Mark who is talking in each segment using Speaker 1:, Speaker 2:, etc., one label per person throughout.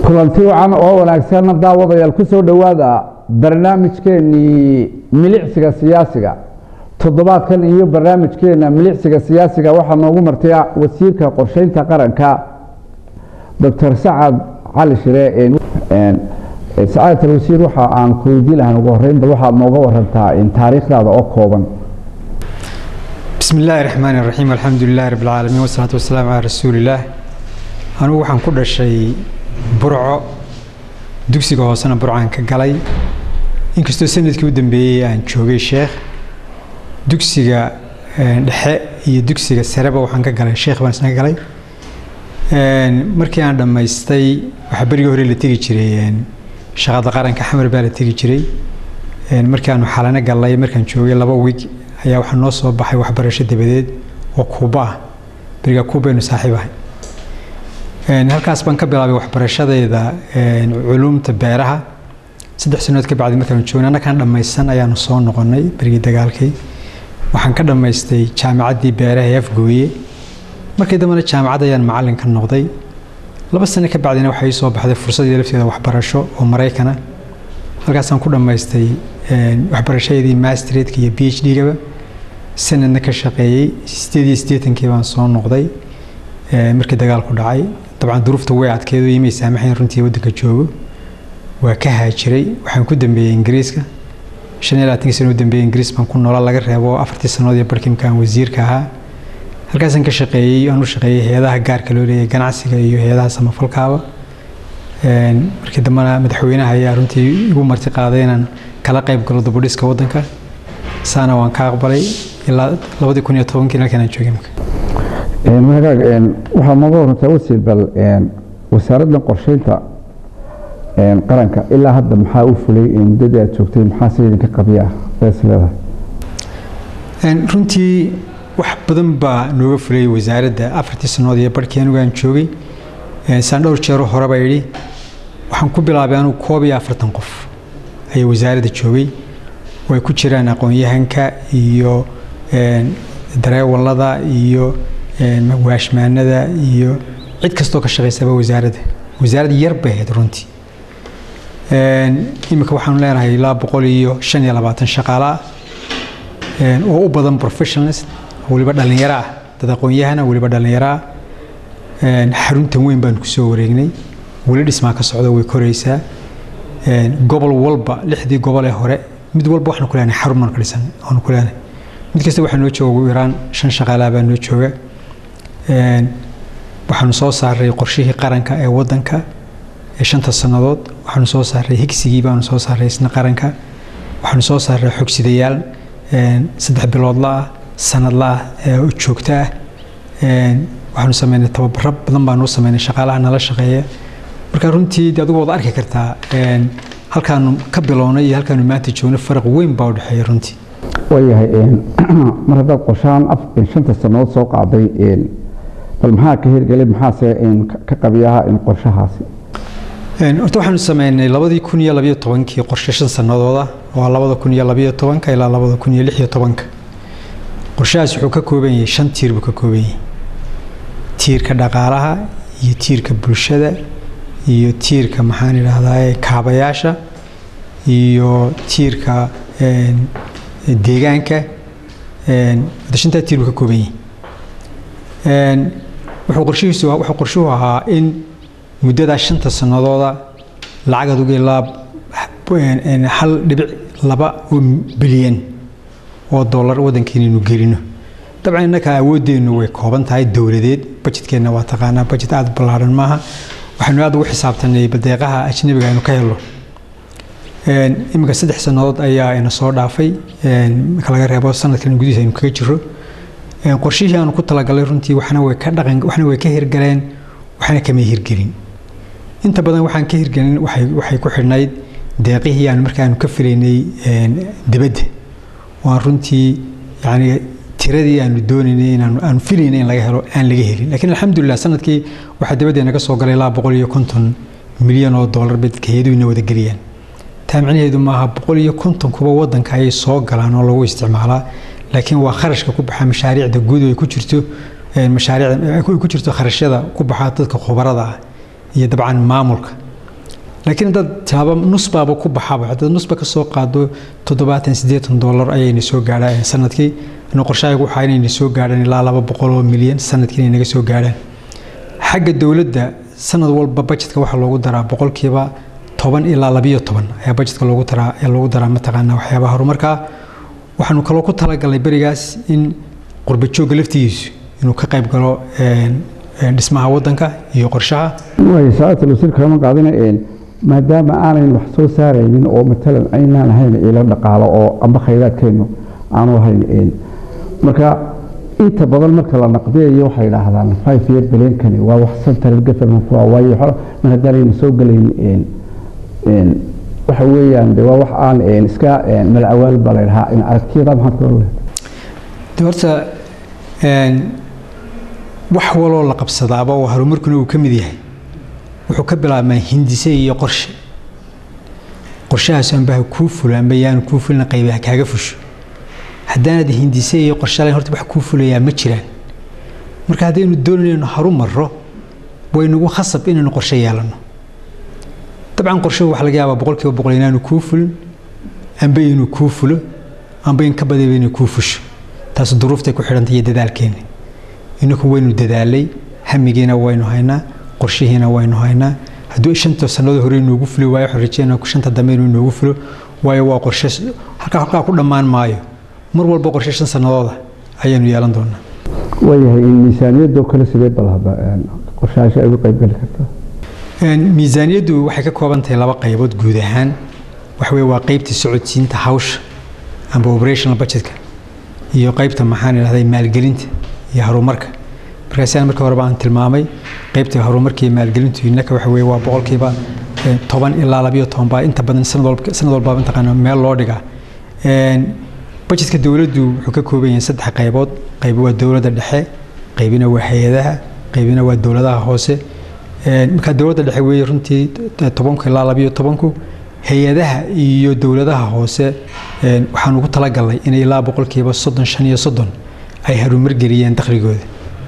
Speaker 1: kulanti wacan oo wanaagsanna daawadayaal ku soo dhowaada barnaamijkeenii milicsiga siyaasiga toddobaadkan iyo barnaamijkeena milicsiga siyaasiga waxaa noogu martaya wasiirka qorsheynta qaranka doctor sacad cali shire sacaadat alwasiir waxa aan ku weydiin lahaan ugu horeyn bal waxaad nooga warantaa taariikhdaada oo kooban
Speaker 2: bismi illaahi raxmaani raxiim alxamdu lilahi rabbi alcaalamiin wasalaatu wasalaamu calaa rasuulillaah anugu waxaan ku dhashay burco dugsiga hoosena burcaan ka galay inkastoo sanadkii u dambeeyey aan joogay sheekh dugsiga dhexe iyo dugsiga sareba waxaan ka galay sheekh baan isna ka galay markii aan dhammaystay waxaa berigii hore la tegi jiray shaqada qaranka xamar baa la tegi jiray markii aanu xalano gallay markaan joogay laba wig ayaa waxaa noo soo baxay waxbarasho dabadeed oo kuuba ah beriga kuubaynu saaxiib ahay halkaas baan ka bilaabay waxbarashadayda culuumta beeraha saddex sanood ka bacdi markaanu joognay annakaan dhammaysan ayaanu soo noqonnay berigii dagaalkii waxaan ka dhammaystay jaamacaddii beeraha ee afgooye markii dambena jaamacad ayaan macallin ka noqday laba sano ka bacdina waxaa ii soo baxday fursadii lafteeda waxbarasho oo maraykana halkaasaan ku dhammaystay waxbarashadii masteredka iyo b h d-gaba sanadna ka shaqeeyey sideed iyo siddeetankii baan soo noqday markii dagaalku dhacay dabcan duruufta way adkeedo imay saamaxayn runtii waddanka joogo waa ka haajiray waxaan ku dambeeyey ingiriiska shan iyo labaatankii sano u dambeeyey ingiriis baan ku noola laga reebo afartii sannood iyo barkii markaan wasiirka ahaa halkaasaan ka shaqeeyey aan u shaqeeyey hay-adaha gaarka loo leeyahay ganacsiga iyo hay-adaha samafalkaaba markii dambena madaxweynaha ayaa runtii igu marti qaaday inaan kala qayb galo dubudhiska waddanka saana waan ka aqbalay ilaa labadii kun iyo tobankii halkaan aan joogay
Speaker 1: magaag waxaad nooga warantaa wasiir bal wasaaraddan qorsheynta qaranka ilaa hadda maxaa u fulay muddadii aad joogtay maxaa se idinka qabiya ah bees leedahay
Speaker 2: runtii wax badan baa nooga fulay wasaaradda afartii sannood iyo barhkii anigu aan joogay saan dhowr jeero horeba idhi waxaan ku bilaabay anugu koob iyo afartan qof ayaa wasaaradda joogay oo ay ku jiraan aqoon-yahanka iyo dareewallada iyo waashmaanada iyo cid kastoo ka shaqaysaba wasaaradda wasaarad yar bay ahayd runtii iminka waxaanu leenahay ilaa boqol iyo shan iyo labaatan shaqaala ah oo u badan professionals weliba dhallinyaro ah dad aqoon-yahana weliba dhallinyaro ah xaruntan weyn baanu kusoo wareegnay weli dhismaa ka socda way koraysaa gobol walba lixdii gobol ee hore mid walba waxaanu ku leenahay xarun baanu ka dhisan aanu ku leenahay mid kasta waxaa noo jooga ugu yaraan shan shaqaalaa baa noo jooga waxaanu soo saaray qorshihii qaranka ee waddanka ee shanta sannadood waxaanu soo saaray higsigii baanu soo saaray isna qaranka waxaanu soo saaray xogsidayaal saddex biloodla ah sanadla ah ee joogto ah waxaanu sameynay tababaro badan baanu sameynay shaqaalaha nala shaqeeya marka runtii de adigu waad arki kartaa halkaanu ka bilownay iyo halkaanu maanta joogno faraq weyn baa u dhexeeya runtii
Speaker 1: waayahay mar haddaad qorshahan shanta sannadood soo qaaday bal maxaa ka hirgelay maxaase ka qabiyaha qorshahaasi
Speaker 2: horta waxaanu sameynay labadii kun iyo labayo tobankii qorshe shan sannadooda waa labada kun iyo labayo tobanka ilaa labada kun iyo lix iyo tobanka qorshahaas wuxuu ka kooban yahay shan tiir buu ka kooban yahay tiirka dhaqaalaha iyo tiirka bulshada iyo tiirka maxaan idhaahdaa kaabayaasha iyo tiirka deegaanka shantaa tiir buu ka kooban yahay wuxuu qorshihiisu wuxuu qorshuhu ahaa in muddadaa shanta sannadooda lacag adugu ilaa hal dhibic laba bilyan oo dollar waddankeennaynu gelino dabcan innaka awooddeennu way kooban tahay dowladeed bajetkeenna waa taqaanaa bajet aada ballaadhan maaha waxaynu aada ugu xisaabtanay badeeqaha ajnabiga aynu ka helno iminka saddex sannadood ayaa ina soo dhaafay marka laga reebo sanadkan gudihiisa aynu kaga jiro qorshihii aanu ku talagalay runtii waxna way ka dhaqan waxna way ka hirgaleen waxna kama hirgelin inta badan waxaan ka hirgelin waxay waxay ku xidhnayd deeqihii aanu markaanu ka filaynay dibadda waan runtii yacni tiradii aanu doonaynay inaanu aanu filaynay in laga helo aan laga helin laakiin alxamdulilah sanadkii waxaa dibadda naga soo galay ilaa boqol iyo konton milyan oo dollar bay dadka heeduhu ina wada geliyaan taa micnaheedu maaha boqol iyo konton kuba waddanka ayay soo galaan oo lagu isticmaalaa laakiin waa kharashka ku baxa mashaariicda guud ay ku jirto mashaariicda ku jirto kharashyada ku baxa dadka khubarada ah iyo dabcan maamulka laakiin haddaad taaba nus baaba ku baxaba haddaad nusba ka soo qaado toddobaatan siddeetan dollar ayayna soo gaadhaan sanadkii ina qorshahaygu waxaa inayna soo gaadhaan ilaa laba boqol oo milyan sanadkii inay naga soo gaadhaan xagga dowladda sanad walba bajetka waxaa loogu daraa boqolkiiba toban ilaa labiyo toban ayaa bajetka loogu daraa ayaa loogu daraa mataqaanaa waxyaabaha horumarka waxaanu kaloo ku talagalnay berigaas in qurba joogga laftigiisu inuu ka qayb galo dhismaha waddanka iyo qorshaha
Speaker 1: waay saacatal wasiir kama qaadana maadaama aanayn wax soo saaraynin oo matalan aynaan ahayn ilo dhaqaalo oo amba khayraadkeennu aanu ahayn marka inta badan marka la naqdiyayo waxay idhaahdaan five year bilyankani waa wax central government waa waayo mar haddaanayna soo gelayn waxa weeyaan de waa wax aan iska malacawaal baa la idhahaa in aragtiyada maxaad kula leedahay
Speaker 2: de horta wax waloo la qabsadaaba oo horumarkuna uu ka mid yahay wuxuu ka bilaabmaa hindise iyo qorshe qorshahaas anbaha kuu fulo amba yaanu kuu fulina qaybaha kaaga fusho haddaanad hindise iyo qorshe lahayn horta wax kuu fulayaa ma jiraan marka haddaynu doonayno haru marro waynugu khasab inaynu qorshe yeelanno dabcan qorshuhu waxa laga yaabaa boqolkiiba boqol inaanu kuu fulin amba inuu kuu fulo amba in ka badayba inay kuu fusho taas duruuftay ku xidhantay iyo dadaalkeenna inaku waynu dadaalay hamigiina waynu haynaa qorshihiina waynu haynaa hadduu shanta sannadood hore inoogu fuli waayo waxaan rajeynaa shanta dambe inuu inoogu fulo waayo waa qorshe halkaa halkaa ku dhammaan maayo mar walba qorshe shan sannadooda ayaanu yeelan doonaa
Speaker 1: waayahay miisaaniyadoo kale sidee balhaba qorshayaasha ay uga qaybgeli kartaa
Speaker 2: miisaaniyaddu waxay ka kooban tahay laba qaybood guud ahaan waxa weye waa qaybta socodsiinta hawsha amba operational budgetka iyo qaybta maxaan idhahday maalgelinta iyo horumarka markaasi aan markii horeba aan tilmaamay qaybta horumarka iyo maalgelintu innaka waxa weye waa boqolkiiba toban ilaa labiyo toban baa inta badan sanad walba sanad walbaba mataqaana meel loo dhigaa budgetka dowladdu wuxuu ka kooban yahay saddex qaybood qayb waa dowladda dhexe qaybina waa hay-adaha qaybina waa dowladaha hoose markaa dowladda dhexe weeye runtii tobanku ilaa labiyo tobanku hay-adaha iyo dowladaha hoose waxaan ugu talagalnay inay ilaa boqolkiiba soddon shan iyo soddon ay harumar geliyeen dakhligooda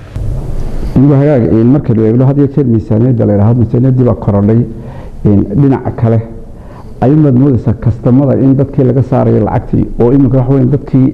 Speaker 1: hagaag marka la eegno had iyo jeer miisaaniyadda la yidhahdo miisaaniyaddii baa korodhay dhinaca kale ayumaad moodaysaa kastamada in dadkii laga saarayo lacagtii oo iminka waxa weya dadkii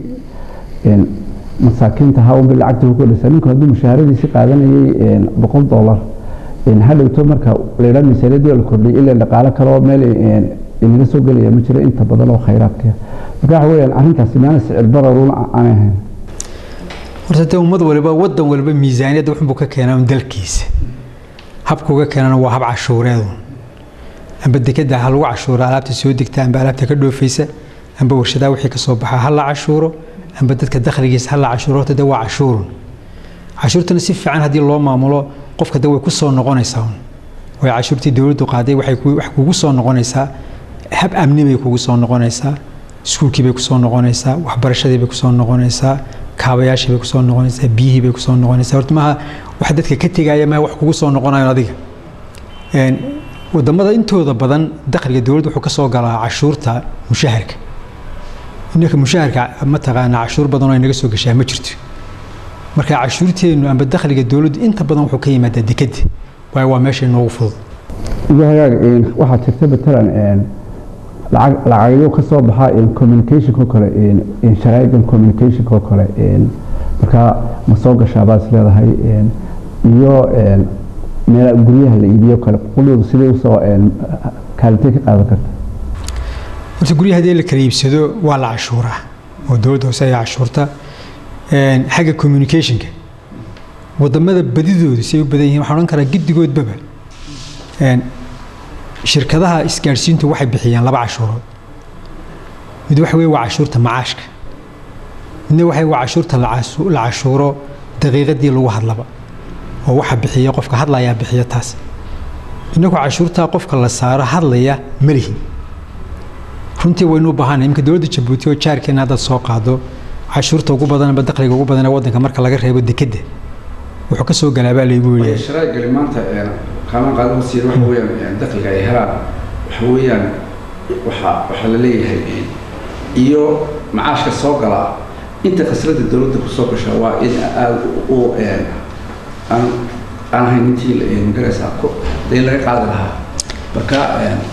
Speaker 1: masaakiinta ahaa unbay lacagtii ku kordhaysaa ninku hadduu mushaharadiisi qaadanayay boqol dollar hadhowto marka la yidhahdo miisaaniyaddii la kordhiyay ilaa dhaqaale kale oo meel inaga soo gelaya ma jiro inta badan oo khayraadka marka waxa weeyaan arrintaasi maana sicir bararuna aanay ahayn
Speaker 2: horta dee ummad waliba waddan waliba miisaaniyadda wuxunbuu ka keenaa un dalkiisa habka uga keenana waa hab cashuureedu amba dekeda ha lagu cashuuro alaabta soo degta amba alaabta ka dhoofaysa amba warshadaha wixii ka soo baxa ha la cashuuro amba dadka dakhligiisa ha la cashuuro horta dee waa cashuurun cashuurtana si fiican haddii loo maamulo qofka de way ku soo noqonaysaa un way cashuurtii dowladdu qaaday waxay wax kugu soo noqonaysaa hab amni bay kugu soo noqonaysaa iskuulkii bay kusoo noqonaysaa waxbarashadii bay kusoo noqonaysaa kaabayaashii bay kusoo noqonaysaa biyihii bay kusoo noqonaysaa horta maaha wax dadka ka tegaya maaha wax kugu soo noqonayo adiga wadamada intooda badan dakhliga dowladda wuxuu ka soo galaa cashuurta mushaharka inaka mushaharka mataqaana cashuur badan oo inaga soo gashaa ma jirto marka cashuurteennu amba dakhliga dowladdu inta badan wuxuu ka yimaadaa dekeda waayo waa meesha inoogu fudud
Speaker 1: iyo hagaag waxaa jirta matalan lacag lacagyo ka soo baxa communicationko kale sharaa'igan communicationko kale marka ma soo gashaa baad is leedahay iyo meel guryaha la iibiyo kale quloodu sidee usoo kaalintay ka qaadan karta
Speaker 2: horta guryaha haddii la kala iibsado waa la cashuuraa oo dowladda hoose ayaa cashuurta xagga communicationka wadamada badidoodu say u badan yihin waxaan odhan karaa giddigoodbaba shirkadaha isgaadhsiintu waxay bixiyaan laba cashuurood mid waxa weye waa cashuurta macaashka midna waxa waa cashuurta la cashuuro daqiiqadii lagu hadlaba oo waxa bixiya qofka hadlayaa bixiya taas innagu cashuurtaa qofka la saaro hadlaya malihin runtii waynu u baahanay imika dowladda jabuuti oo jaarkeena haddaad soo qaado cashuurta ugu badan amba dakhliga ugu badan ee waddanka marka laga reebo dekedda wuxuu ka soo galaabaa laygu leeyahay
Speaker 1: sharaa'igali maanta qaadan qaadan wasiir waxa weeyaan dakhliga ay helaan waxa weeyaan waxa waxa la leeyahay iyo macaashka soo gala inta khasrada dowladda ku soo gasha waa in aada u aan aan ahayn intii magaraysaa dee laga qaadi lahaa marka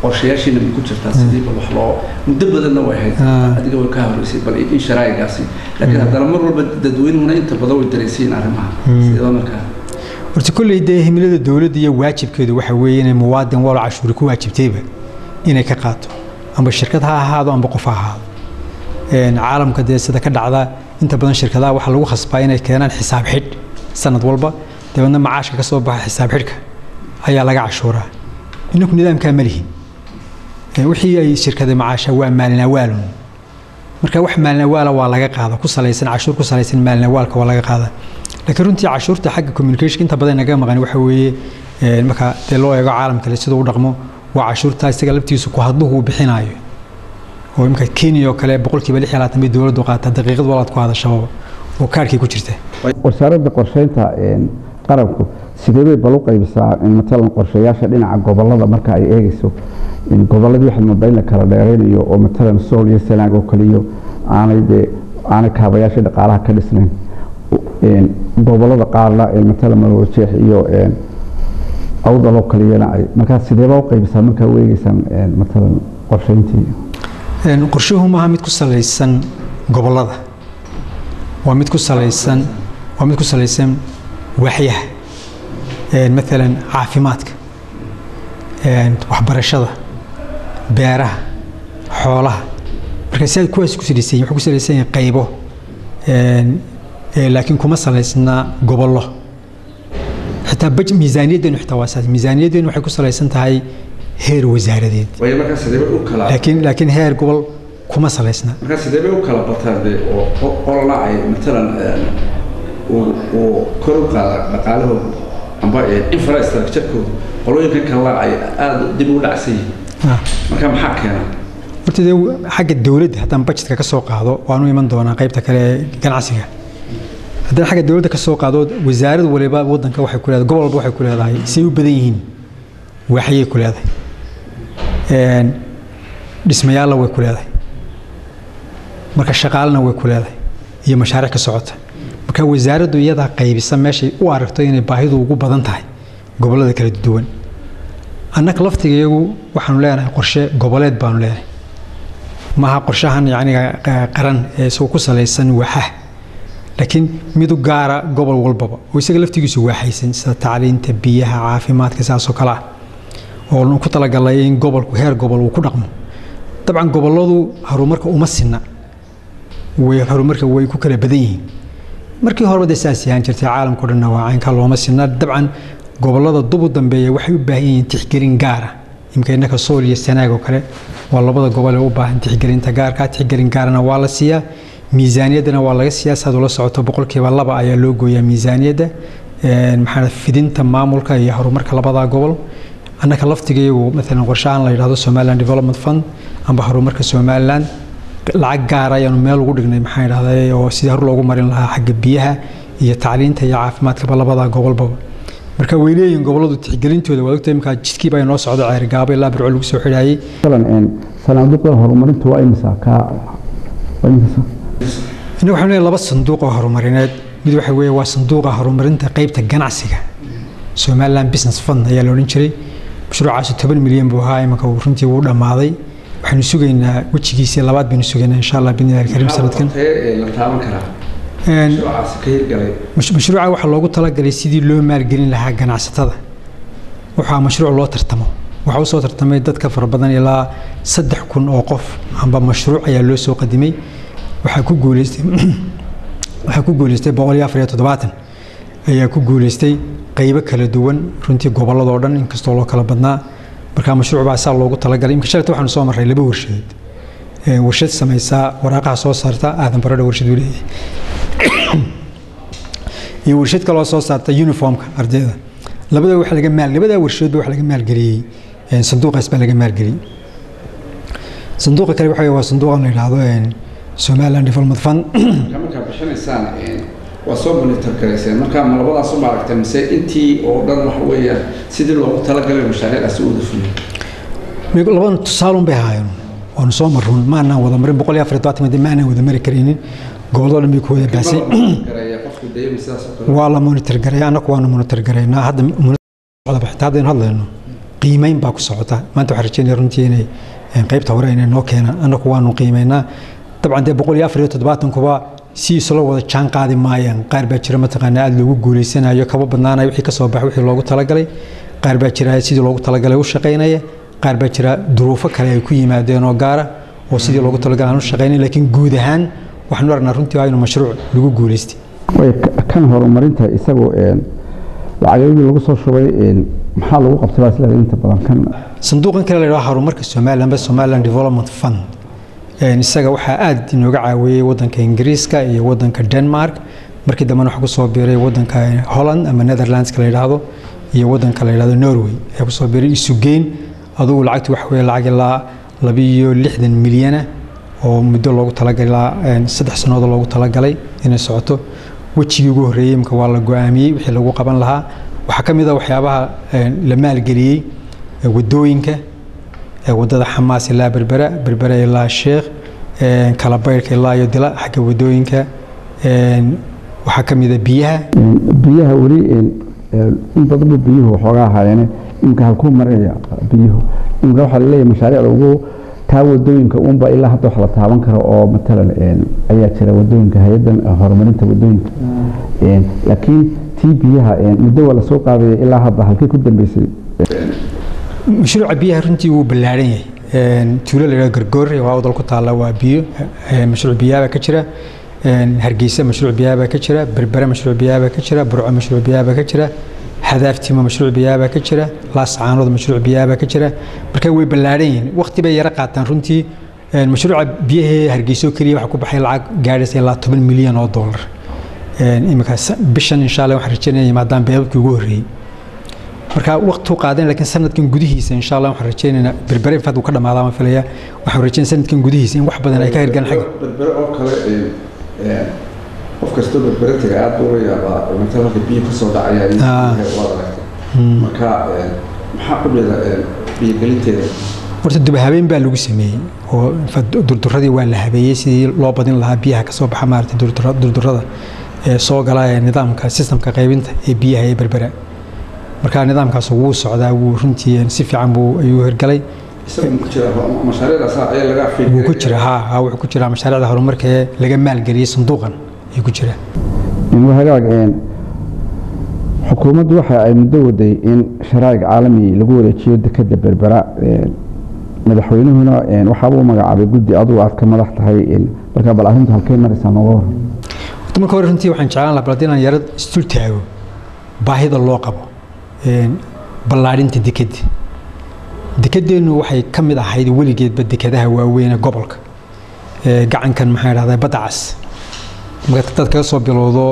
Speaker 3: qorshayaashiina ma ku jirtaa sidii bal wax loo muddo badanna way ahayd
Speaker 2: Ah.
Speaker 3: adiga way ka horeysay bal in sharaa'igaasi laakiin haddana mar walba dadweynuhuna inta badan way dareensiin arrimaha sidoo markaa
Speaker 2: horta kolley dee himilada dowladda iyo waajibkeedu waxa weeye inay muwaadin walo cashuuri ku waajibtayba inay ka qaato amba shirkad ha ahaado amba qof ha ahaado Een, caalamka dee sida ka dhacda inta badan shirkadaha waxaa lagu khasbaa inay keenaan xisaab xidh sanad walba dabeedna macaashka ka soo baxa xisaab xidhka ayaa laga cashuuraa inaku nidaamkaa ma lihin Ee, wixii ay shirkada macaasha waa maalinawaalun marka wax maalinawaala waa laga qaada ku salaysan cashuur ku salaysan maalinawaalka waa laga qaada laakiin runtii cashuurta xagga communication inta badan naga maqan waxa weeye ee, marka dee loo eego caalamka le siduu u dhaqmo waa cashuurta isaga laftiisu ku hadluhu uu bixinayo oo imika kenya oo kale boqolkiiba lix iyo labaatan bay dowladdu qaataa daqiiqad walaad ku hadashaba oo kaarhkii ku jirta
Speaker 1: wasaaradda qorsheynta een, qaranku sidee bay bal u qaybisaa in matalan qorshayaasha dhinaca gobolada marka ay eegeyso in goboladii waxaad moodaa in la kala dheeraynayo oo matalan sool iyo sanaag oo kaliyo aanay dee aanay kaabayaasha dhaqaalaha ka dhisnayn Een, gobolada qaarna ee matalan malwajeex iyo een, awdal oo kaliyana ay markaa sidee baa u qaybisaa markaa u eegeysaan een, matalan qorsheyntii
Speaker 2: Een, qorshuhu maaha mid ku salaysan gobolada waa mid ku salaysan waa mid ku salaysan waaxyaha Een, maalan caafimaadka een, waxbarashada beeraha xoolaha marka si aad kuwaas ku salaysan yihiin, wuxuu ku salaysan yahay qaybo Een, ee, laakiin kuma salaysna gobollo xitaa baj miisaaniyaddeenu xitaa waa saas miisaaniyaddeenu waxay ku salaysan tahay heer wasaaradeed
Speaker 3: waayo markaa sidee bay u kala
Speaker 2: laakiin laakiin heer gobol kuma salaysna
Speaker 3: markaa sidee bay u kala bataan dee oo qo- qolana ay matalan een, uu uu kor u qaada dhaqaalahooda amba een, infrastructure-kooda qolooyinka kalena ay aada dib u dhacsan yihiin
Speaker 2: Ah.
Speaker 3: marka maxaa keena
Speaker 2: horta dee xagga dowladda haddaan budgetka ka soo qaado waanu iman doonaa qaybta kale ee ganacsiga haddaan xagga dowladda ka soo qaado wasaarad waliba waddanka waxay ku leedahay gobol walba waxay ku leedahay say u badan yihiin waaxyay ku leedahay Een, dhismayaalla way ku leedahay marka shaqaalena way ku leedahay iyo mashaariic ka socota marka wasaaraddu iyadaa qaybisa meeshay u aragto inay baahidu ugu badan tahay gobollada kala duwan annaga laftigeegu waxaanu leenahay qorshe goboleed baanu leenahay maaha qorshahan yacniga qa- qaran ee isagoo ku salaysan waaxaha laakiin mid u gaara gobol walbaba oo isaga laftigiisu waaxaysan sida tacliinta biyaha caafimaadka sidaasoo kale ah oo nu ku talagalay in gobolku heer gobol uu ku dhaqmo dabcan gobolladu horumarka uma sinna way horumarka way ku kala badan yihiin markii horeba dee saas yahaan jirtay caalamkao dhanna waa caynka looma sinna dabcan gobollada dubu dambeeya waxay u baahan yihiin tixgelin gaara imika innaka sool iyo sanaag oo kale waa labada gobol ee u baahan tixgelinta gaarka tixgelin gaarana waa la siiyaa miisaaniyaddana waa laga siiyaa saad ula socoto boqolkiiba laba ayaa loo gooyaa miisaaniyadda Een, maxaa la- fidinta maamulka iyo horumarka labada gobol annaka laftigeegu maalan qorshahan la yidhahdo somaliland development fund amba horumarka somaliland lacag gaar ayaanu meel ugu dhignay maxaa idhahday oo sidii hor loogu marin lahaa xagga biyaha iyo tacliinta iyo caafimaadkaba labada gobolbaba marka way leeyihiin gobolladu tixgelintooda waa ogtahay imkaa jidkiiba inoo socdo ceerigaabo ilaa birco lagu soo xidhaayey
Speaker 1: matalan een, sanaaduuqda horumarintu waa imisa kaa waa imisa
Speaker 2: innagu waxaan leeyahay laba sanduuq oo horumarineed mid waxa weeye waa sanduuqa horumarinta qaybta ganacsiga somaliland business fund ayaa la odhan jiray mashruucaasi toban milyan buu ahaa imanka uu runtii wuu dhammaaday waxaynu sugaynaa wejigiisii labaad baynu sugaynaa insha allah bidni illahi kariim sanadkan
Speaker 3: Maxaa watee ee la taaban karaa
Speaker 2: Een,
Speaker 3: mashruucaasi ka hirgalay
Speaker 2: mash- mashruuca waxaa loogu talagalay sidii loo maalgelin lahaa ganacsatada waxaa mashruuc loo tartamo waxaa usoo tartamay dadka fara badan ilaa saddex kun oo qof amba mashruuc ayaa loo soo qadimay waxaa ku guuleystay waxaa ku guuleystay boqol iyo afar iyo toddobaatan ayaa ku guuleystay qaybo kala duwan runtii gobolladoo dhan inkastoo loo kala badnaa marka mashruuc baa saa loogu talagalay imka shalayta waxaanu soo marray laba warshadood Ee, warshad samaysaa waraaqaha soo saarta aadan baradha warshad uu leeyahay iyo warshad kaloo soo saarta uniformka ardayda labada waxa laga maal labada warshadoodba waxa laga maalgeliyey een, sanduuqaas baa laga maalgeliyey sanduuqa kale waxa weeye waa sanduuqan la yidhaahdo een, somaliland development fund
Speaker 3: marka markaa bixinaysaan een, waa soo monitor garayseen marka ma labadaas u maaragtay mise intii oo dhan waxa weeyaan sidii loogu talagalay mashaariicdaasi u wada fuliyey
Speaker 2: labadan tusaalun bay ahaayeen waanu soo marruun ma aanaan wada marin boqol iyo afar iyo todobaatan ma aanaan wada mari karaynin gobollada dhan bay ku wada baasay
Speaker 3: gareeya qofku dayma sidaas oo kale
Speaker 2: waa la monitor gareeya annagu waanu monitor gareynaa hadda monitor xitaa haddaynu hadlayno qiimeyn baa ku socota maanta waxaan rajeynaya runtii inay qaybta hore inay noo keenaan annagu waanu qiimeynaa dabcan dee boqol iyo afar iyo toddobaatankuba si isla wada jaan qaadi maayaan qaar baa jira mataqaanaa aada loogu guuleysanayo kaba badnaanayo wixii ka soo baxa wixii loogu talagalay qaar baa jira sidii loogu talagalay u shaqaynaya qaar baa jira duruufo kale ay ku yimaadeen oo gaara oo sidii loogu talagalay aan u shaqaynayn laakiin guud ahaan waxaanu aragnaa runtii waa inuu mashruuc lagu guuleystay
Speaker 1: way kan horumarinta isagu lacagyadii lagu soo shubay maxaa lagu qabtay baa isleedahay inta badan kan
Speaker 2: sanduuqan kale la yidhaha horumarka somaliland ba somaliland development fund isaga waxaa aada inooga caawiyey wadanka ingiriiska iyo wadanka denmark markii dambena waxaa kusoo biiray wadanka holland ama netherlandska la yidhaahdo iyo wadanka la yidhahdo norway ayaa kusoo biiray isugeyn adugu lacagtu waxa weeye lacag ilaa labiiyo lixdan milyana oo muddo loogu talagalay saddex sannadood loogu talagalay inay socoto wejigii ugu horreeyey imka waa la go-aamiyey wixii lagu qaban lahaa waxaa ka mid a waxyaabaha la maalgeliyey wadooyinka wadada xamaas ilaa berbera berbera ilaa sheekh kalabayrhka ilaa iyo dila xagga wadooyinka waxaa ka mid a biyaha
Speaker 1: biyaha weli in badanba biyuhu waxoogaa ahaayeene imika halkuu maraya biyuhu imika waxaa laleeyahay mashaariicda ugu taa wadooyinka unba ilaa hadda wax la taaban karo oo matalan ayaa jira wadooyinka hay-adan horumarinta wadooyinka laakiin tii biyaha muddo waa lasoo qaadaya ilaa hadda halkii ku dambeysay
Speaker 2: mashruuca biyaha runtii wuu ballaaran yahay tuulo la yidhaha gargoore waa wadal ku taalla waa biyo mashruuc biyaha baa ka jira hargeysa mashruuc biyaha baa ka jira berbere mashruuc biyaha baa ka jira burco mashruuc biyaha baa ka jira hadaaftima mashruuc biyaha baa ka jira laascaanood mashruuc biyaha baa ka jira marka way ballaaran yihiin waqti bay yara qaataan runtii mashruuca biyahee hargeyso keliya waxaa ku baxay lacag gaadhaysa ilaa toban milyan oo dollar imika bishan insha allah waxaan rajeynaya yimaadaan beebabkii ugu horreeyey marka waqtuu qaadan laakiin sanadkan gudihiisa insha allah waxaan rajeynaynaa berbere infaad uu ka dhamaadaa ma filaya waxaan rajeynaya sanadkan gudihiisa in wax badan ay ka hirgaan xagga
Speaker 3: berbere oo kale qof kastoo berbere taga aad buu la yaabaa matal halka biyo kasoo dhacaya waad aragtay marka maxaa qubleeda biyogelinteeda
Speaker 2: horta duba habeen baa lagu sameeyey oo durduradii waa la habeeyey sidii loo badin lahaa biyaha kasoo baxa maaragtay durdurada ee soo gala ee nidaamka sistamka qaybinta ee biyaha ee berbera marka nidaamkaas wuu socdaa wuu runtii si fiican buu ayuu hirgalay wuu ku jira ha ha wuxuu ku jiraa mashaariicda horumarka ee laga maalgeliyey sanduuqan ayuu ku jira
Speaker 1: hagaag xukuumaddu waxa ay muddo waday in sharaa'ic caalami lagu wareejiyo dekeda berbera madaxweynuhuna waxaabuu magacaabay guddi adugu aad ka madax tahay marka bal arrintu halkay maraysaa nooga waran
Speaker 2: marka hore runtii waxaan jeclaan lahaa bal inaan yaro istul taago baahida loo qabo ballaadhinta dekedda dekedeennu waxay ka mid ahayd weligeedba dekadaha waaweyn ee gobolka gacankan maxaa idhahdaa badda cas marka dad kaga soo bilowdo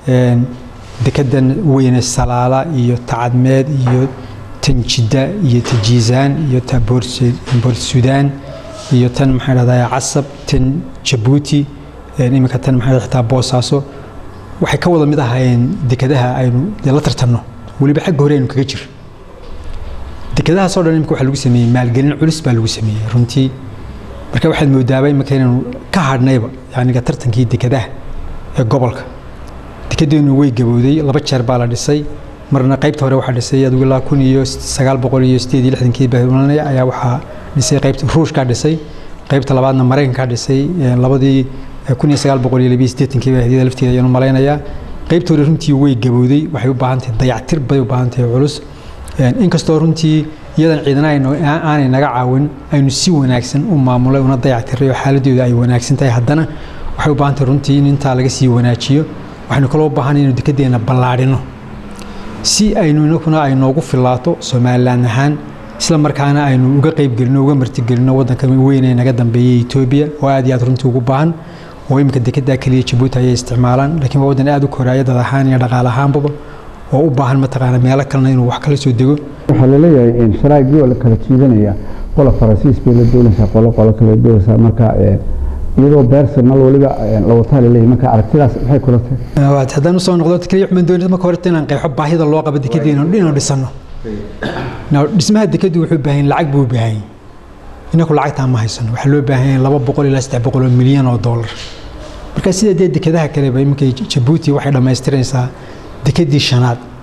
Speaker 2: dekedan weyne salaala iyo tacadmeed iyo tan jidda iyo ta jiisaan iyo ta boort suudaan iyo tan maxaa idhahdaa casab tan jabuuti iminka tan maxaa xitaa boosaaso waxay ka wada mid ahaayeen dekadaha aynu dee la tartanno weliba xagga hore aynu kaga jir dekadahaasoo dhan imika waxaa lagu sameeyey maalgelin culus baa lagu sameeyey runtii marka waxaad moodaaba imika inaynu ka hadhnayba yaniga tartankii dekadaha ee gobolka dekedeennu way gabowday laba jeer baa la dhisay marna qaybta hore waxaa dhisay adigu ilaa kun iyo sagaal boqol iyo sideed iyo lixdankii baalanaya ayaa waxaa dhisay qaybta ruushkaa dhisay qaybta labaadna maraykankaa dhisay labadii kun iyo sagaal boqol iyo labiyo siddeetankii baa hadiyada lafteeda ayaanu malaynayaa qaybta hore runtii way gabowday waxay u baahan tahay dayactir bay u baahan tahay culus inkastoo runtii iyadan ciidana aanay naga caawin aynu si wanaagsan u maamulay una dayactiray oo xaaladooda ay wanaagsan tahay haddana waxay u baahan tahay runtii in intaa laga sii wanaajiyo waxaynu kaloo u baahan inaynu dekedeenna ballaadhino si aynu inakuna ay noogu filaato somalilan ahaan isla markaana aynu uga qaybgelino uga martigelino waddanka weyn ee naga dambeeyey etoobiya oo aad iyo aad runtii ugu baahan oo iminka dekedaa keliya jabuuti ayay isticmaalaan laakiin waa waddan aad u koraaya dad ahaan iyo dhaqaale ahaanbaba oo u baahan mataqaana meelo kalena inuu wax kala soo dego
Speaker 1: waxaa laleeyahay sharaagii oo la kala jiidanaya qola faransiis bay la doonaysaa qolo qolo kale doonaysaa marka iyadoo beersanal weliba la wataa laleeyahay marka aragtidaas maxay kula tahay
Speaker 2: haddaan usoo noqdo keliya waxaan doonaysa marka horeta inaan qeexo baahida loo qabo dekedeena inuu dhisano dhismaha dekedu wuxuu baahan lacag buu baahan inaku lacagtaa ma haysano waxaa loo baahan yahay laba boqol ilaa saddex boqol oo milyan oo dollar marka sida dee dekedaha kaleba iminka jabuuti waxay dhammaystiranaysaa dekedii shanaad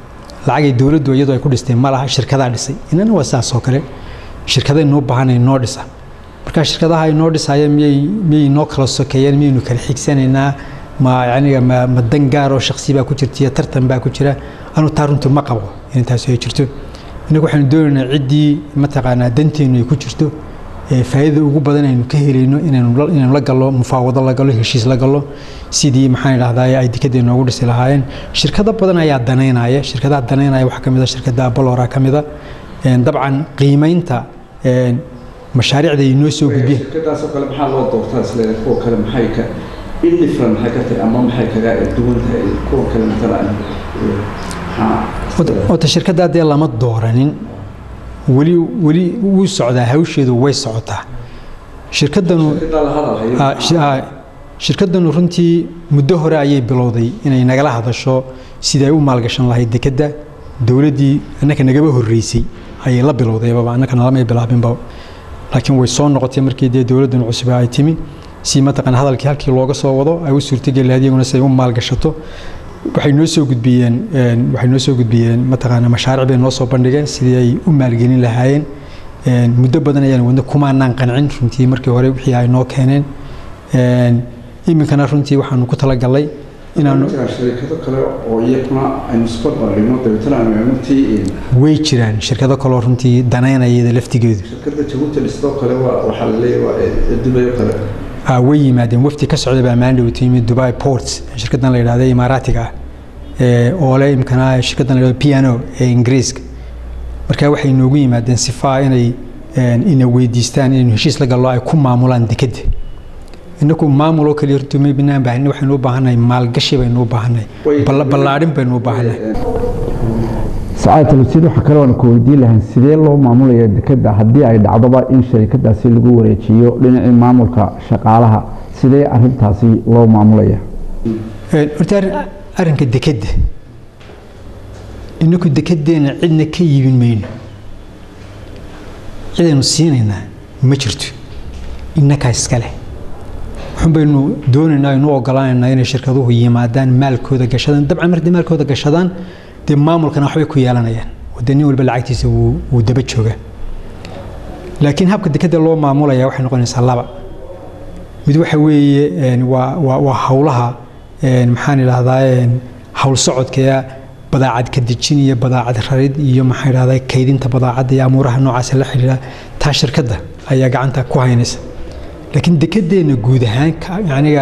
Speaker 2: lacagay dowladdu iyadoo ay ku dhistay ma laha shirkadaa dhisay inana waa saas oo kale shirkaday noo baahanay noo dhisa marka shirkadaha ay noo dhisaya miyay miyay noo kala sokeeyeen miyaynu kala xigsanaynaa ma yaniga ma ma dan gaar oo shaksi baa ku jirta iyo tartan baa ku jira anu taa runtii ma qabo in taasi ay jirto innagu waxaanu doonaynaa ciddii mataqaanaa danteennu ay ku jirto faa'iidada ugu badan aynu ka helayno inaynu inaynu la gallo mufaawado la gallo heshiis la gallo sidii maxaan idhahdaa ay dekadii noogu dhisi lahaayeen shirkado badan ayaa danaynaya shirkadaha danaynaya waxaa ka mid a shirkadda abalora ka mid a dabcan qiimaynta mashaariicda ay noo soo gudbiyeen
Speaker 3: shirkadaasoo kale maxaa loo doortaa isleeda kuwa kale maxay ka indifferent maxay ka tahay ama maxay kaga duwan tahay kuwa kale matalan
Speaker 2: ota shirkadda dee lama dooranin weli weli wuu socdaa hawsheedu way socotaa shirkadanu shirkadanu runtii muddo hore ayay bilowday inay nagala hadasho sidii ay u maalgashan lahayd dekedda dowladdii annaka nagaba horreysay ayay la bilowdaybaba annaka nalamay bilaabinba laakiin way soo noqotay markii dee dowladdan cusub ay timi si mataqana hadalkii halkii looga soo wado ay u suurtageli lahayd iyaguna si ay u maalgashato waxay noo soo gudbiyeen waxay noo soo gudbiyeen mataqaana mashaariic bay noo soo bandhigeen sidii ay u maalgelin lahaayeen muddo badan ayaan wadna kumaanaan qancin runtii markii hore wixii ay noo keeneen iminkana runtii waxaanu ku talagalnay inaanu
Speaker 3: shirkado kale oo iyaguna aynu isbarbardhigno dabeetana aynu eegnotii
Speaker 2: way jiraan shirkado kaloo runtii danaynaya iyada laftigeedu
Speaker 3: shirkadda jabuuti dhistoo kale waa waxaa la leeyahay waa dubayo kale
Speaker 2: way yimaadeen wafdi ka socday baa maandhow timi dubai ports shirkaddan la yidhahda imaaraatiga ah oo le imkana shirkaddan la yidhahdo piano ee ingiriiska marka waxay noogu yimaadeen sifaa inay ina weydiistaan inaynu heshiis la gallo ay ku maamulaan dekedda inaku maamuloo kaliya runtii ma binaan baahni waxaynu u baahannahay maalgashi baynu u baahannahay ballaadhin baynu u baahannahay
Speaker 1: sacaad talabsiid waxaa kale oona ku weydiin lahayn sidee loo maamulaya dekedda haddii ay dhacdoba in sharikadaasi lagu wareejiyo dhinacii maamulka shaqaalaha sidee arintaasi loo maamulaya
Speaker 2: horta arrinka dekedda inaku dekeddeena cidna ka iibin mayno cidaynu siinaynaa ma jirto innakaa iska leh waxun baynu doonaynaa aynu ogolaanaynaa inay shirkaduhu yimaadaan maalkooda gashadaan dabcan markay maalkooda gashadaan dee maamulkana waxbay ku yeelanayaan oo dee nin walba lacagtiisa wuu daba joogaa laakiin habka dekedda loo maamulaya waxay noqonaysaa laba mid waxa weeye waa waa howlaha maxaan idhahdaa howl socodka badaacad ka dejin iyo badaacad rarid iyo maxaan idhahdaa kaydinta badaacadda iyo amuuraha noocaas la xidhiidha taa shirkadda ayaa gacanta ku haynaysa laakiin dekedeenna guud ahaan aniga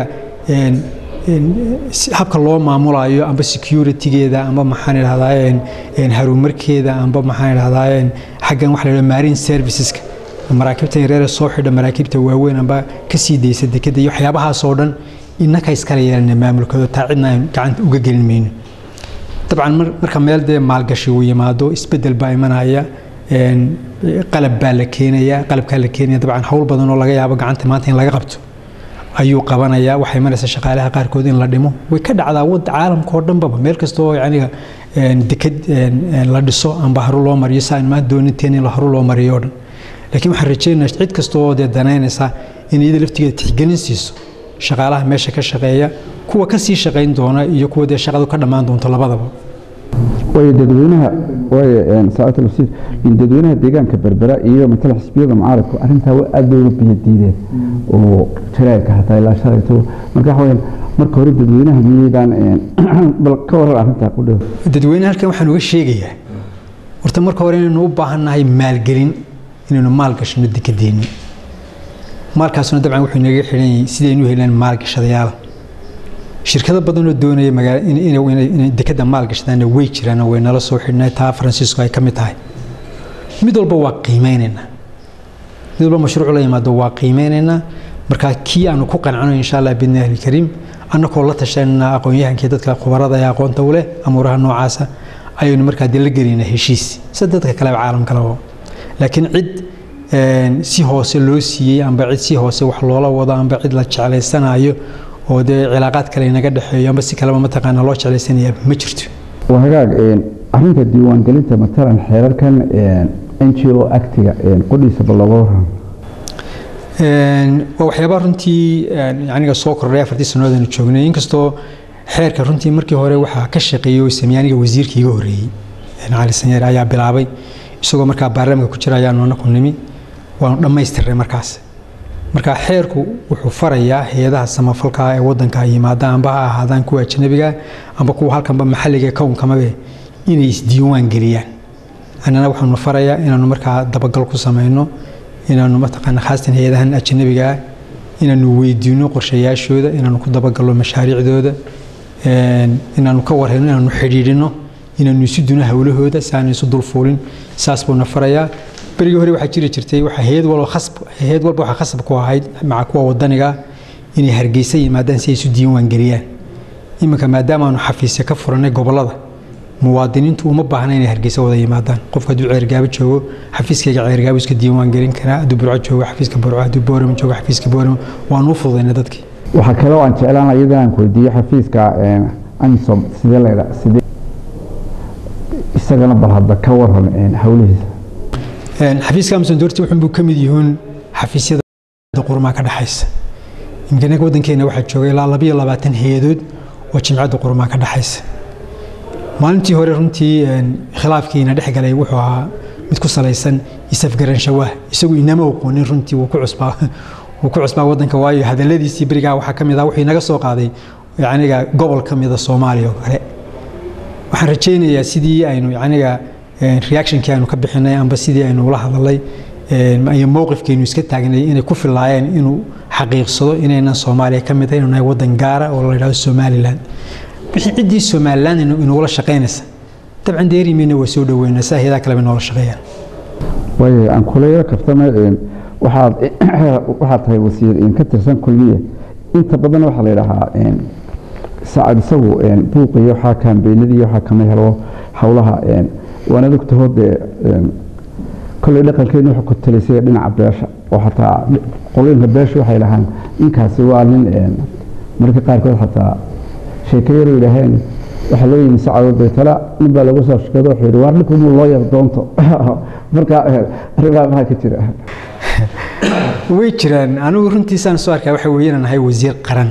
Speaker 2: habka loo maamulayo amba securitygeeda amba maxaan idhahdaa harumarkeeda amba maxaan idhahdaa xaggan waxa la yidhahda marine serviceska maraakiibta yareere soo xidha maraakiibta waaweyn amba ka sii daysa dekedda iyo waxyaabahaas oo dhan innaka iskala yeelana maamulkooda taa cidna aan gacanta uga gelin mayno dabcan marka meel dee maalgashi uu yimaado isbeddel baa imanaya qalab baa la keenaya qalabkaa la keenaya dabcan howl badan oo laga yaabo gacanta maanta in laga qabto ayuu qabanayaa waxay maraysa shaqaalaha qaarkood in la dhimo way ka dhacdaa wad caalamka oo dhanbaba meel kasta oo yaniga deked la dhiso amba haru loo mariyo saan maa dooninteen in haru loo mariyo oo dhan laakiin waxaan rajaynayaa cid kasta oo dee danaynaysa in iyada laftigeeda tixgelin siiso shaqaalaha meesha ka shaqeeya kuwa ka sii shaqayn doona iyo kuwa dee shaqadu ka dhammaan doonto labadaba
Speaker 1: way dadweynaha way saacad talabsiir in dadweynaha deegaanka berbera iyo matala xisbiyada mucaaradku arrintaa aad bay uga biyo diideen oo jaraa'irka hataa ilaa shalayto marka waxa weyaan marka hore dadweynaha miyaydaan bal ka waran arrintaa ku dhow
Speaker 2: dadweyne halkan waxaan uga sheegayaa horta marka hore inaynu u baahannahay maalgelin inaynu maal gashano dekedeenni maalkaasuna dabcan wuxuu inaga xidhan yahay sidaynu helaan maalgashadayaal shirkado badan oo doonaya magaala inay dekedda maal gashadaanna way jiraan way nala soo xidhnay taa faransiisku ay ka mid tahay mid walba waa qiimeynaynaa mid walba mashruuc la yimaado waa qiimeynaynaa markaa kii aanu ku qancano insha allah bidni alkariim annakoo la tashanayna aqoon-yahankii dadka khubarada ee aqoonta u leh amuuraha noocaasa ayaynu markaa dee la gelaynaa heshiis sida dadka kaleba caalamkaleba laakiin cid si hoose loo siiyey amba cid si hoose wax loola wado amba cid la jeclaysanayo oo dee cilaaqaad kale inaga dhexeeyo amba si kaleba mataqaana loo jeclaysanaya ma jirto
Speaker 1: waa hagaag arrinta diiwaangelinta matalan xeerarkan n g o actiga qodhiisa bal looga waran
Speaker 2: waa waxyaabaa runtii aniga soo kordhay afartii sannadood aanu joognay inkastoo xeerka runtii markii hore waxaa ka shaqeeyey oo sameeyey aniga wasiirkii iga horreeyey cali sanyeer ayaa bilaabay isagoo markaa baarlamaanka ku jira ayaanu anaku nimi waanu dhammaystirnay markaas marka xeerku wuxuu farayaa hay-adaha samafalka ee wadanka ay yimaadaan amba ha ahaadaan kuwa ajnabiga amba kuwa halkanba maxalliga kownkamabe inay isdiiwaan geliyaan annana waxaanu farayaa inaanu markaa dabagal ku samayno inaanu mataqaana khaasatan hay-adahan ajnabiga ah inaanu weydiino qorshayaashooda inaanu ku dabagalno mashaariicdooda inaanu ka warhayno inaanu xidhiidhino inaanu isu duno howlahooda si aanu isu dulfuulin saas buuna farayaa berigii hore waxaa jiri jirtay waxa hay-ad walba khasb hay-ad walba waxaa khasab ku ahayd maca kuwa wadaniga inay hargeysa yimaadaan si ay isu diiwaan geliyaan iminka maadaama aanu xafiisya ka furanay gobolada muwaadiniintu uma baahna inay hargeysa wada yimaadaan qofka hadduu ceergaabo joogo xafiiskayga ceergaabo iska diiwaan gelin karaa hadduu burco joogo xafiiska burco hadduu boorama joogo xafiiska boorama waanu u fududayna dadkii
Speaker 1: waxaa kaloo aan jeclaan iyadana aan ku weydiiyo xafiiska anisom sidee laydha sidee isagana bal hadda ka waran howlihiisa
Speaker 2: xafiiska amson doorti wuxuunbuu ka mid yihiin xafiisyada qurmaa ka dhexaysa imkanaga waddankeena waxaa jooga ilaa labayo labaatan hay-adood oo jimcadda qurmaa ka dhexaysa maalintii hore runtii khilaafkiina dhex galay wuxuu ahaa mid ku salaysan isafgaranshawaah isagu inama aqoonin runtii wuu ku cusbaa wuu ku cusbaa waddanka waayo hadalladiisii berigaa waxaa ka mid ah wuxuu inaga soo qaaday yacniga gobol ka mida soomaaliya oo kale waxaan rajaynayaa sidii aynu yacniga reactionkii aynu ka bixinay amba sidii aynu ula hadalay iyo mowqifkeenu iska taagnay inay ku filaayeen inuu xaqiiqsado inaynan soomaaliya ka mid ahay inuu nahay waddan gaara oo la yidhahdo somaliland wixii ciddii somaliland inugula shaqaynaysa dabcan deerimayna waa soo dhaweynaa saa hayadaha kaleba noola shaqeeyaan
Speaker 1: waayo aan kula yaro kaftama waxaad waxaad tahay wasiir ka tirsan kulmiye inta badan waxaa la yidhaahaa sacad isagu buuqiyo waxaa kaambeynadii waxaa kama helo howlaha waana ogtaho dee kolley dhaqankeenu wuxuu ku talisay dhinaca beesha oo xataa qolooyinka beesha waxay dhahaan ninkaasi waa nin mararka qaarkood xataa sheeko yar yidhaaheen waxaa loo yimi sacado baytala nin baa lagu soo shaqeedo wuxuu yidhi waar dhinku muu loo yar doonto marka arrimaha maxaa ka jira
Speaker 2: way jiraan anigu runtiisaan soo arkaa waxa weeye inaan ahay wasiir qaran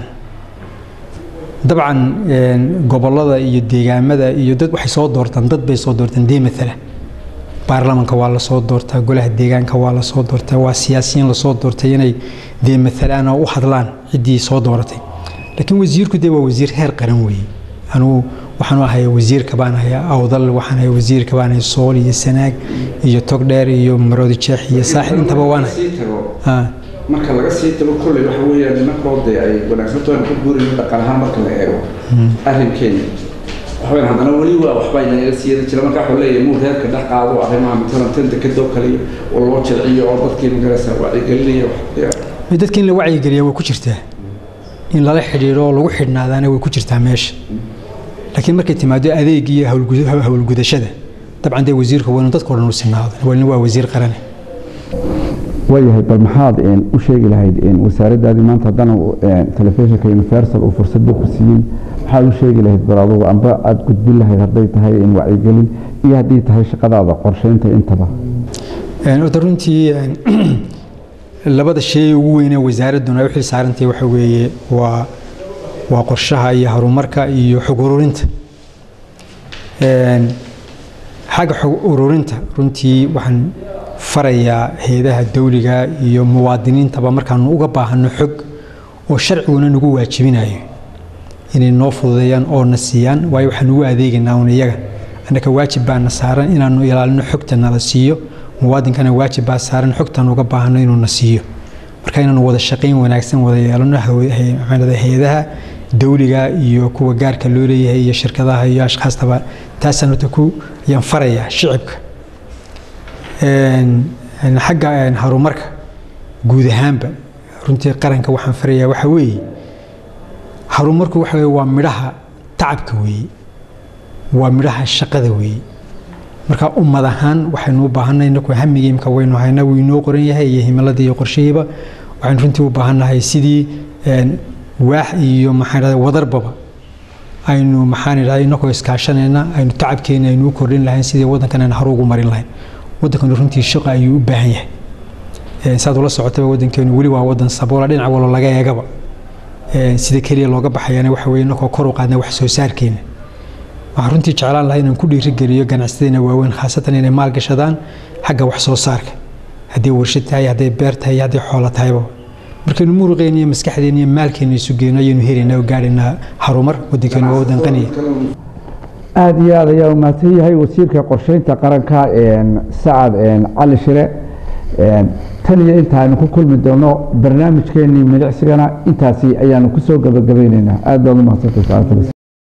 Speaker 2: dabcan gobolada iyo deegaamada iyo dad waxay soo doortaan dad bay soo doortaan dee matala baarlamanka waa lasoo doortaa golaha deegaanka waa lasoo doortaa waa siyaasiyiin lasoo doortay inay dee matalaan oo u hadlaan ciddii soo dooratay laakiin wasiirku dee waa wasiir heer qaran weeye anugu waxaanu ahay wasiirka baan ahay awdal waxaan ahay wasiirka baan ahay sool iyo sanaag iyo togdheer iyo maroodi jeex iyo saaxil intaba waan ahay
Speaker 3: marka laga sii tago kolley waxa weeyaan nimankoo dee ay wanaagsanto aan ku guurin dhaqan ahaan marka la eego arrinkeena waxweyn haddana weli waa waxbaa inaga siiyada jira marka waxuu leeyahay muu reerka dhex qaado arrimaha matalan tanta kadoo kaliya oo loo jilciyo oo dadkii magaraysa wacyigelinaya
Speaker 2: dadka in la wacyigeliya way ku jirtaa in lala xidhiidho oo lagu xidhnaadaana way ku jirtaa meesha laakiin markay timaado adeeg iyo howlgudashada dabcan dee wasiirka waa inuu dadka o dhan u sinaado walina waa wasiir qarane
Speaker 1: waayahay bal maxaad u sheegi lahayd wasaaraddaadii maanta haddana telefishinka universal uu fursadda ku siiyey maxaad u sheegi lahayd bal adugu amba aada gudbin lahayd hadday tahay wacyigelin iyo haddii tahay shaqadaada qorsheynta intaba
Speaker 2: orda runtii labada shay ugu weynee wasaaradduna ay u xil saarantahay waxa weeye waa waa qorshaha iyo horumarka iyo xog ururinta xagga xog ururinta runtii waxaan farayaa hay-adaha dawliga iyo muwaadiniintaba markaanu uga baahano xog oo sharciguna nagu waajibinayo inay noo fududeeyaan oo na siiyaan waayo waxaan ugu adeegaynaa un iyaga annaka waajib baana saaran inaanu ilaalino xogta nala siiyo muwaadinkana waajib baa saaran xogtaan uga baahano inuu na siiyo marka inaanu wada shaqayn wanaagsan wada yeelano hay-adaha dawliga iyo kuwa gaarka loo leeyahay iyo shirkadaha iyo ashkhaastaba taasaan horta ku ayaan farayaa shicibka xagga horumarka guud ahaanba runtii qaranka waxaan farayaa waxa weeye horumarku waxa weye waa midhaha tacabka weeye waa midhaha shaqada weeye marka ummad ahaan waxaynu u baahannahay inaku hamigii imka waynu haynaa wuu inoo qoran yahay iyo himiladii iyo qorshihiiba waxaynu runtii u baahannahay sidii waax iyo maxaan idhahda wadarbaba aynu maxaan idhahda inakoo iskaashanayna aynu tacabkeena aynu u kordhin lahayn sidii waddankan aynu hore ugu marin lahayn waddankanu runtii shaqo ayuu u baahan yahay saad ula socotaba waddankeenu weli waa waddan saboola dhinac wallo laga eegaba sida keliya looga baxayana waxa weye inakoo kor u qaadna wax soo saarkeena waxaan runtii jeclaan lahaa inaan ku dhiirigeliyo ganacsadeena waaweyn khaasatan inay maalgashadaan xagga wax soo saarka hadday warshad tahay hadday beer tahay hadday xoolo tahayba markaynu muruqeena iyo maskaxdeena iyo maalkeena isu geyno ayaynu helaynaa oo gaadhaynaa harumar waddankeenu waa waddan qaniya
Speaker 1: aada iyo aad ayaa umahadsan yahay wasiirka qorsheynta qaranka sacad cali shire tan iyo inta aynu ku kulmi doono barnaamijkeenii milicsigana intaasi ayaanu kusoo gabagabayneynaa aad baad umahadsantahay